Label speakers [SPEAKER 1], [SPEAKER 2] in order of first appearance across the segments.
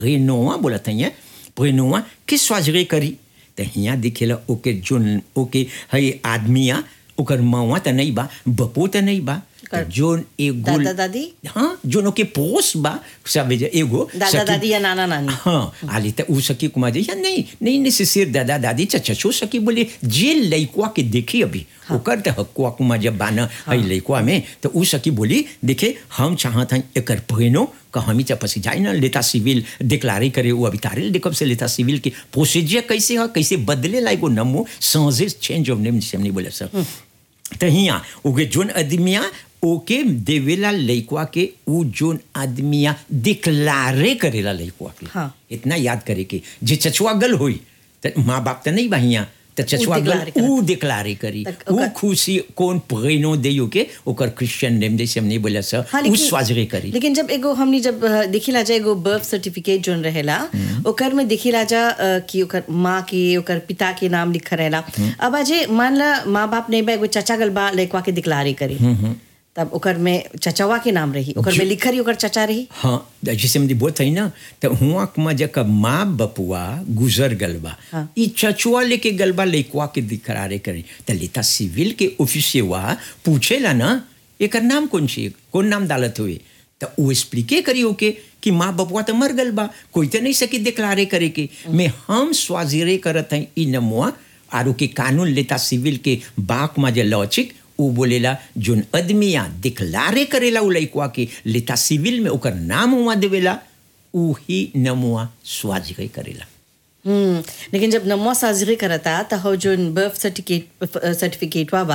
[SPEAKER 1] रेनोआ बोला था यहाँ रेनोआ के स्वाजरे करी तो यहाँ दिखेला ओके जोन ओके हई आदमिया ओकर मवा त नहीं बा बपो त नहीं बा
[SPEAKER 2] कर-
[SPEAKER 1] जोन एगो
[SPEAKER 2] दादा दादी
[SPEAKER 1] हाँ जोन ओके पोस बा सब एगो
[SPEAKER 2] दादा
[SPEAKER 1] सखी-
[SPEAKER 2] दादी या नाना नानी
[SPEAKER 1] हाँ आली त उ सकी कुमार जी या नहीं नहीं नेसेसर दादा दादी चाचा छो सकी बोले जे लइकवा के देखी अभी ओकर त हकुआ कुमार जब बाना हई लइकवा में तो उ सकी बोली देखे हम चाहत हई एकर पहिनो का हमी चा पसी जाए ना लेता सिविल डिक्लारे करे वो अभी तारे देखब से लेता सिविल के प्रोसीजर कैसे है कैसे बदले लाइक वो नमो सांजे चेंज ऑफ नेम जिसे हमने बोले सर त हिया ओके जोन आदमिया ओके देवेला लइकवा के उ जोन आदमिया डिक्लारे करेला लइकवा के
[SPEAKER 2] हाँ।
[SPEAKER 1] इतना याद करे के जे चचुआ गल होई त माँ बाप त नहीं बहिया त चचुआ गल
[SPEAKER 2] declare करे।
[SPEAKER 1] उ डिक्लारे करी
[SPEAKER 2] तक
[SPEAKER 1] उ
[SPEAKER 2] ओकर-
[SPEAKER 1] खुशी कौन प्रेनो देयो के ओकर क्रिश्चियन नेम जैसे हमने बोला सर
[SPEAKER 2] हाँ,
[SPEAKER 1] उ
[SPEAKER 2] लेकिन-
[SPEAKER 1] स्वाजरे करी
[SPEAKER 2] लेकिन जब एगो हमनी जब अ, देखिला जा एगो बर्थ सर्टिफिकेट जोन रहेला ओकर में देखिला जा अ, कि ओकर माँ के ओकर पिता के नाम लिखा रहेला अब अजे मान ला माँ बाप नहीं बा एगो चचा गल बा लइकवा के दिक्लारे करी तब ओकर में चचवा के नाम रही ओकर में लिखा रही ओकर चचा रही
[SPEAKER 1] हाँ जैसे हमने बोलत है ना तो हुआ कुमा जब माँ बपुआ गुजर गलबा
[SPEAKER 2] हाँ।
[SPEAKER 1] ई चचुआ लेके गलबा लइकवा के दिखरारे करी तो लेता सिविल के ऑफिसियवा पूछेला ना एकर नाम कौन छी कौन नाम डालत हुए तो वो एक्सप्लिके करी ओके कि माँ बपुआ तो मर गल बा कोई तो नहीं सकी दिक्लारे करे के मैं हम स्वाजिरे करत हैं ई नमुआ आरो के कानून लेता सिविल के बाक में जे लॉचिक उ बोलेला जोन आदमिया डिक्लारे करेला उ लइकवा के लेता सिविल में ओकर नाम हुआ देवेला उ ही नमुआ स्वाजिरे करेला
[SPEAKER 2] हम्म लेकिन जब नमो साजरी करता त हो जोन बर्थ सर्टिफिकेट सर्टिफिकेट बा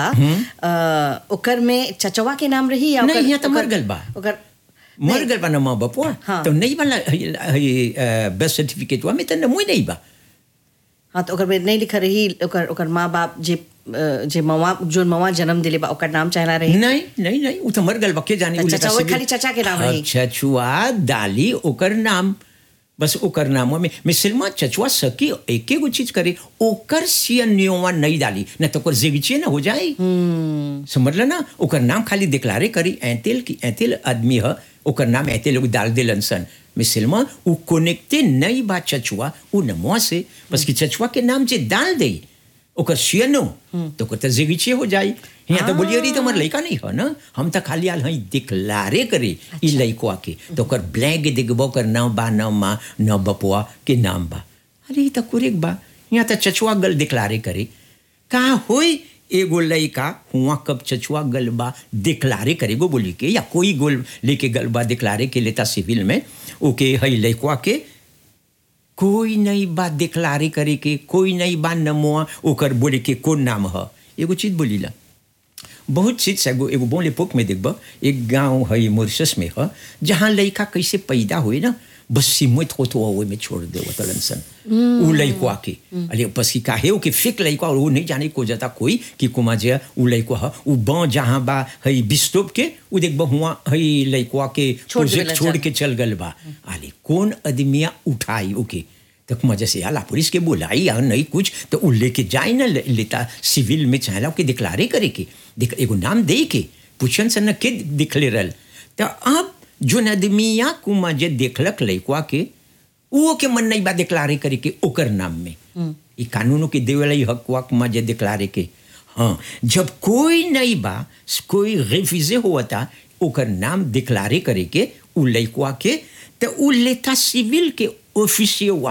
[SPEAKER 2] अ, ओकर में चचवा के नाम रही या
[SPEAKER 1] नहीं,
[SPEAKER 2] ओकर-
[SPEAKER 1] यहाँ तो मर
[SPEAKER 2] ओकर-
[SPEAKER 1] गल बा।
[SPEAKER 2] ओकर
[SPEAKER 1] मर गल बा नमा बपुआ
[SPEAKER 2] हाँ।
[SPEAKER 1] तो नहीं वाला बर्थ सर्टिफिकेट में तो नमुए नहीं बा
[SPEAKER 2] हाँ तो ओकर में नहीं लिखा रही ओकर ओकर माँ बाप जे अ, जे मवा जोन मवा जन्म दिले बा ओकर नाम चाहला रही
[SPEAKER 1] नहीं नहीं नहीं उ तो मर गल बा के जाने उ
[SPEAKER 2] अच्छा,
[SPEAKER 1] लेता
[SPEAKER 2] अच्छा, वो
[SPEAKER 1] सिविल-
[SPEAKER 2] खाली चचा के नाम रही।
[SPEAKER 1] चचुआ डाली ओकर नाम बस ओकर नाम में मिसलमा चचुआ सकी एक एगो चीज करे ओकर सियनियोवा नहीं डाली न तो ओकर जिगचे ना हो जाए समझल ना ओकर नाम खाली डिक्लारे करी ऐतेल की ऐतेल आदमी ह ओकर नाम ऐतेल लोग डाल देलन सन मिसलमा उ कोनेक्टे नहीं बा चचुआ उ नमवा से बस कि चचुआ के नाम जे डाल दे ओकर सियनो तो ओकर तो जिगचे हो जाई यहाँ तो बोलिए रही तो हमार लड़का नहीं है ना हम तो खाली आल हई डिक्लारे करे ई लड़कवा के तो ओकर ब्लैंक देखबो कर नाम बा न माँ न बपुआ के नाम बा अरे ई तो कुरेक बा यहाँ तो चचुआ गल डिक्लारे करे का होई एगो लड़का हुआ कब चचुआ गलबा डिक्लारे करेगो बोली के या कोई गोल लेके गलबा डिक्लारे के लेता सिविल में ओके हई लड़कवा के कोई नहीं बात डिक्लारे करे के कोई नहीं बात नमोआ ओकर बोले के कौन नाम ह एगो चीज बोलीला बहुत चीज से एगो एगो बोले पोक में देखब एक गांव है मॉरिशस में है जहाँ लड़का कैसे पैदा हुए ना बस सिमत हो तो वो में छोड़ दे तलन सन उ लड़का के अरे बस की काहे हो कि फिक लड़का और वो नहीं जाने को जाता कोई कि कुमा जे उ लड़का है उ बाँ जहाँ बा है बिस्तोप के उ देखब हुआ है लड़का के
[SPEAKER 2] छोड़
[SPEAKER 1] प्रोजेक्ट
[SPEAKER 2] देवेला
[SPEAKER 1] छोड़
[SPEAKER 2] जान।
[SPEAKER 1] के चल गल बा अरे कौन आदमिया उठाई ओके तक मजे से आला पुलिस के बुलाई या नहीं कुछ तो उ लेके जाए ना ले- लेता सिविल में चाहला के डिक्लारे करे के देख एगो नाम दे के पूछन से न के दिखले रहल तो अब जो आदमिया कुमा जे देखलक लइकवा के वो के मन नहीं बा डिक्लारे करे के ओकर नाम में ई कानूनों के देवेला ई हकवा कुमा जे डिक्लारे के हाँ जब कोई नहीं बा कोई रेफ्यूजे हुआ था ओकर नाम डिक्लारे करे के उ लइकवा के तो उ लेता सिविल के ऑफिसियर हुआ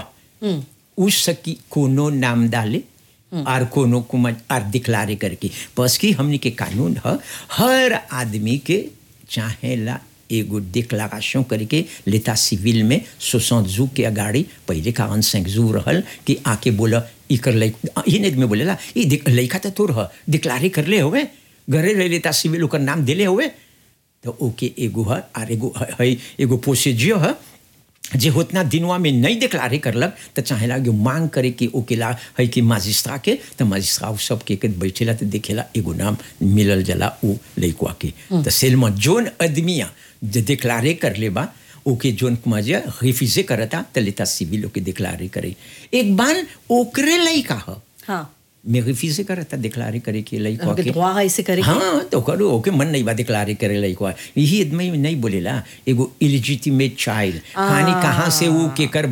[SPEAKER 1] उ सकी कोनो नाम डाले और कोनो कुमा और डिक्लारे करके बस की हमने के कानून है हर आदमी के चाहेला एगो डिक्लारेशन करके लेता सिविल में सोसठ जू के अगाड़ी पहले का अनसेंग जू रहल कि आके बोला इकर लइक ही नहीं में बोलेला ई दिक- लइका तो तोर ह डिक्लारे कर ले होवे घरे ले लेता सिविल ओकर नाम दिले हुए तो ओके एगो है और एगो है है- एगो प्रोसीजियर है जे उतना दिनवा में नहीं डिक्लारे करलक तो चाहेला कि मांग करे कि ओकेला है कि माजिस्ट्रा के तो माजिस्ट्रा उ सब के के बैठेला तो देखेला एगो नाम मिलल जला उ लइकवा के तो सेलमा जोन आदमिया जे डिक्लारे कर ले बा ओके जोन मजे रिफ्यूजे करता तो लेता सिविल ओके डिक्लारे करे एक बार ओकरे लइका ह
[SPEAKER 2] हाँ
[SPEAKER 1] मैं रिफ्यूजे करता डिक्लारे करे के लइकवा
[SPEAKER 2] ओके
[SPEAKER 1] के
[SPEAKER 2] धुआं है इसे करे के?
[SPEAKER 1] हाँ तो करो ओके मन नहीं बा डिक्लारे करे लइकवा यही आदमी नहीं बोलेला एगो इलिजिटिमेट चाइल्ड कहानी कहाँ से वो के कर